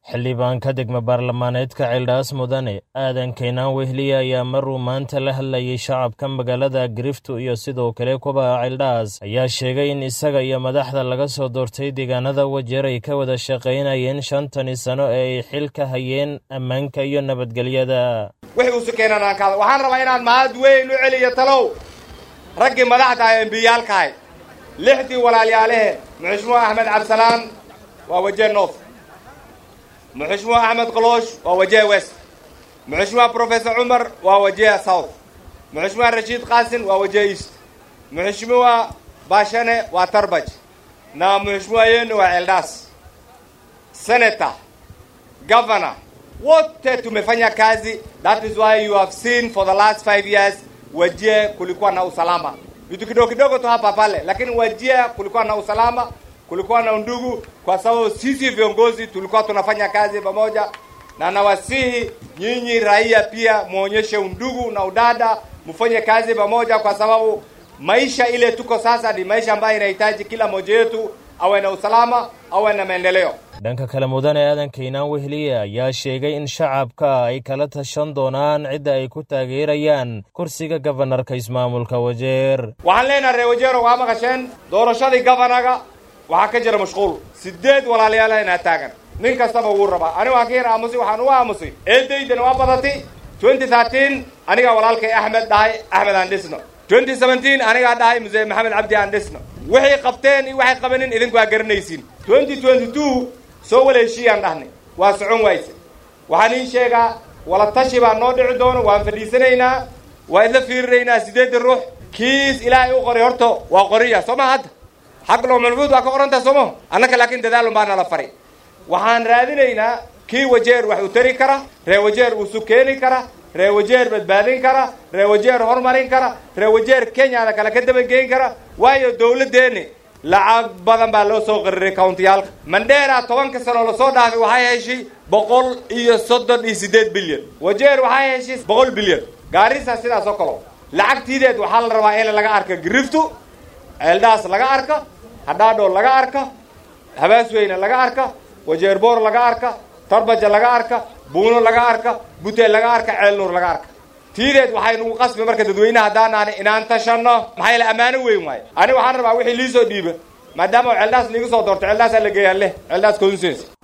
xildhibaanka degmo baarlamaaneedka ceeldhaas mudane aadan kaynaan wehliye ayaa maruu maanta la hadlayay shacabka magaalada griftu iyo sidoo kale kubaha ceeldhaas ayaa sheegay in isaga iyo madaxda laga soo doortay deegaanada wajeer ay ka wada shaqaynayeen shantani sano ee ay xil ka hayeen ammaanka iyo nabadgelyada wixii usu keenan aan kaada waxaan rabaa inaan mahad weyn u celiyo talow raggii madaxda ah embiyaalkahay lixdii walaalyaaleheen muxushmuha axmed cabdisalaan waa wajee north muxushmuha axmed koloosh waa wajee west muxushmuha professor cumar waa wajee south muxushmuha rashiid qaasin waa wajee east muxushmuha bashane waa tarbaj na muxushmuha yenu waa eldas senator governor wote tumefanya kazi that is why you have seen for the last five years wajie kulikuwa na usalama vitu kidogo kidogo tu hapa pale lakini wajia kulikuwa na usalama kulikuwa na undugu kwa sababu sisi viongozi tulikuwa tunafanya kazi pamoja na nawasihi nyinyi raia pia muonyeshe undugu na udada mfanye kazi pamoja kwa sababu maisha ile tuko sasa ni maisha ambayo inahitaji kila mmoja wetu awe na usalama awe na maendeleo dhanka kale mudane aadan kaynaan wehliye ayaa sheegay in shacabka ay kala tashan doonaan cidda ay ku taageerayaan kursiga gabanarka ismaamulka wajeer waxaan leenahay reer wajeero waa maqasheen doorashadii gabanaga waxaa ka jira mashquul sideed walaalayaal inaa taagan nin kastaba wuu rabaa ani waan ka yar aamusay waxaan uga aamusay eedaydana waa badatay twenty thirteen anigaa walaalkay axmed dhahay axmed aan dhisno twenty seventeen anigaa dhahay muse maxamed cabdi aan dhisno waxay qabteen iyo waxay qabanin idinku waa garanaysiin twenty twenty two soo wala heshiiyaan dhahnay waa socon wayse waxaan ii sheegaa wala tashi baa noo dhici doono waan fadhiisanaynaa waa idla fiirinaynaa sideedda ruux kiis ilaahay u qoray horta waa qoriya soo ma hadda xaq loo malbuud waa ka qorantaha sooma annaka laakiin dadaalun baa nala faray waxaan raadinaynaa kii wajeer wax u tari kara ree wajeer uusu keeni kara ree wajeer badbaadin kara ree wajeer horumarin kara ree wajeer kenyada kale ka dabageyn kara waayo dawladdeeni lacag badan baa loo soo qariray countiyaalka mandheera tobanka sano lasoo dhaafay waxay heshay boqol iyo soddon iyo siddeed bilyan wajeer waxay heshay boqol bilyan gaarisa sidaas oo kalo lacagtiideed waxaa la rabaa in laga arka griftu ceeldhaas laga arka hadhaadho laga arka habaasweyne laga arka wajeer boor laga arka tarbaja laga arka buuno laga arka buteel laga arka ceelnuur laga arka tiideed waxay nagu qasbi marka dadweynaha haddaanaani inaan tashanno maxaa yaele ammaano weyn waayo ani waxaan rabaa wixii liisoo dhiiba maadaama ceeldhaas liiga soo doorto ceeldhaasaa la geeyaa leh ceeldhaas consense